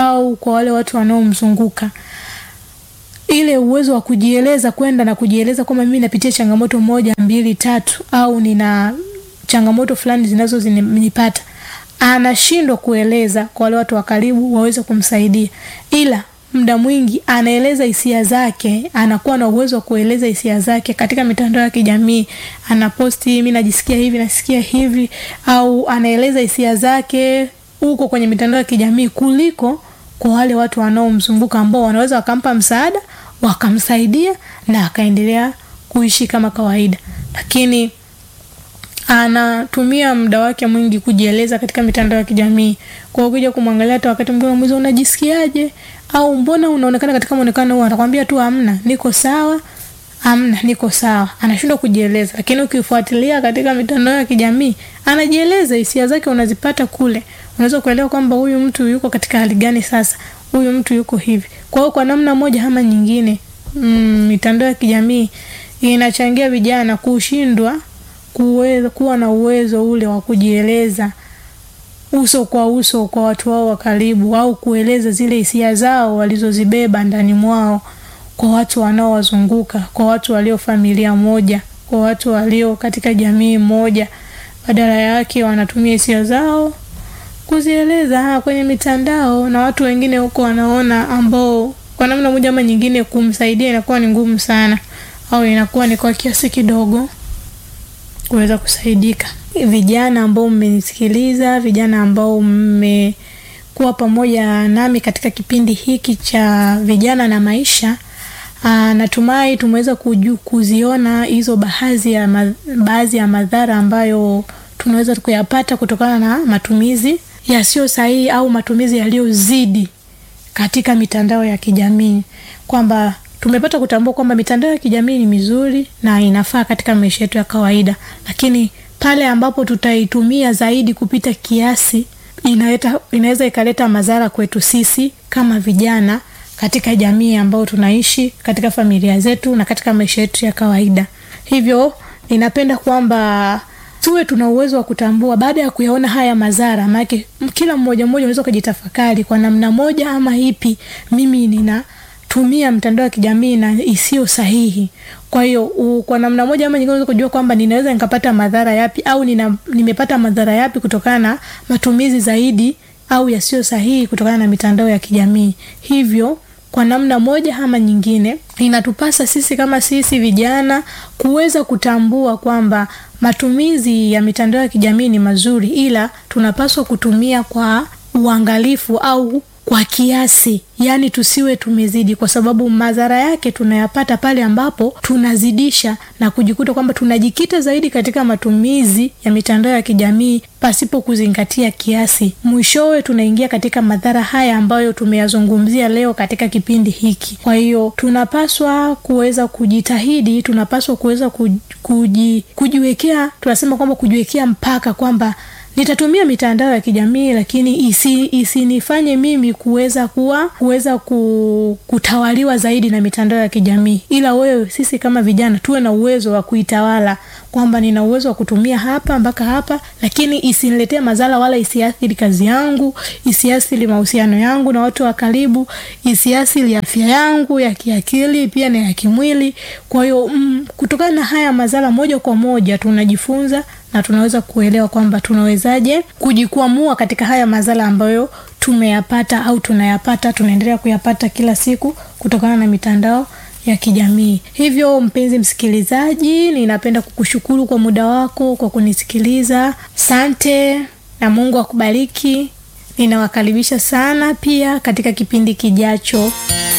au kwa wale watu wanaomzunguka ile uwezo wa kujieleza kwenda na kujieleza kwamba mimi napitia changamoto moja mbili tatu au nina changamoto fulani zinazonipata anashindwa kueleza kwa wale watu wa karibu waweze kumsaidia ila muda mwingi anaeleza hisia zake anakuwa na uwezo wa kueleza hisia zake katika mitandao ya kijamii anaposti mi najisikia hivi nasikia hivi au anaeleza hisia zake huko kwenye mitandao ya kijamii kuliko kwa wale watu wanaomzunguka ambao wanaweza wakampa msaada wakamsaidia na akaendelea kuishi kama kawaida lakini anatumia muda wake mwingi kujieleza katika mitandao ya kijamii kwa ukija kumwangalia hata wakati mwingine unamuuliza unajisikiaje au mbona unaonekana katika muonekano huu atakwambia tu amna niko sawa amna niko sawa anashindwa kujieleza lakini ukifuatilia katika mitandao ya kijamii anajieleza hisia zake unazipata kule unaweza kuelewa kwamba huyu mtu yuko katika hali gani sasa huyu mtu yuko hivi kwa hiyo kwa namna moja ama nyingine mm, mitandao ya kijamii inachangia vijana kushindwa kuweza kuwa na uwezo ule wa kujieleza uso kwa uso kwa watu wao wa karibu au kueleza zile hisia zao walizozibeba ndani mwao kwa watu wanaowazunguka kwa watu walio familia moja kwa watu walio katika jamii moja badala yake wanatumia hisia zao kuzieleza ha, kwenye mitandao na watu wengine huko wanaona ambao kwa namna moja ama nyingine kumsaidia inakuwa ni ngumu sana au inakuwa ni kwa kiasi kidogo kuweza kusaidika vijana ambao mmenisikiliza vijana ambao mmekuwa pamoja nami katika kipindi hiki cha vijana na maisha Aa, natumai tumeweza kuju, kuziona hizo baadhi ya, ma, baadhi ya madhara ambayo tunaweza kuyapata kutokana na matumizi yasiyo sahihi au matumizi yaliyozidi katika mitandao ya kijamii kwamba tumepata kutambua kwamba mitandao ya kijamii ni mizuri na inafaa katika maisha yetu ya kawaida lakini pale ambapo tutaitumia zaidi kupita kiasi inaleta inaweza ikaleta madhara kwetu sisi kama vijana katika jamii ambayo tunaishi katika familia zetu na katika maisha yetu ya kawaida hivyo ninapenda kwamba tuwe tuna uwezo wa kutambua baada ya kuyaona haya madhara maanake kila mmoja mmoja unaweza ukajitafakari kwa namna moja ama ipi mimi nina tumia mtandao wa kijamii na isiyo sahihi kwa hiyo kwa namna moja ama nyingine unaweza kujua kwamba ninaweza nikapata madhara yapi au nina, nimepata madhara yapi kutokana na matumizi zaidi au yasiyo sahihi kutokana na mitandao ya kijamii hivyo kwa namna moja ama nyingine inatupasa sisi kama sisi vijana kuweza kutambua kwamba matumizi ya mitandao ya kijamii ni mazuri ila tunapaswa kutumia kwa uangalifu au kwa kiasi yaani tusiwe tumezidi kwa sababu madhara yake tunayapata pale ambapo tunazidisha na kujikuta kwamba tunajikita zaidi katika matumizi ya mitandao ya kijamii pasipo kuzingatia kiasi mwishowe tunaingia katika madhara haya ambayo tumeyazungumzia leo katika kipindi hiki kwa hiyo tunapaswa kuweza kujitahidi tunapaswa kuweza kuji, kujiwekea tunasema kwamba kujiwekea mpaka kwamba nitatumia mitandao ya kijamii lakini isi, isinifanye mimi kuweza kuwa kuweza ku, kutawaliwa zaidi na mitandao ya kijamii ila wewe sisi kama vijana tuwe na uwezo wa kuitawala kwamba nina uwezo wa kutumia hapa mpaka hapa lakini isiniletee madhara wala isiathiri kazi yangu isiathiri mahusiano yangu na watu wa karibu isiathiri afya yangu ya kiakili pia na ya kimwili kwa hiyo mm, kutokana na haya madhara moja kwa moja tunajifunza na tunaweza kuelewa kwamba tunawezaje kujikwamua katika haya madhara ambayo tumeyapata au tunayapata tunaendelea kuyapata kila siku kutokana na mitandao ya kijamii hivyo mpenzi msikilizaji ninapenda kukushukuru kwa muda wako kwa kunisikiliza sante na mungu akubariki ninawakaribisha sana pia katika kipindi kijacho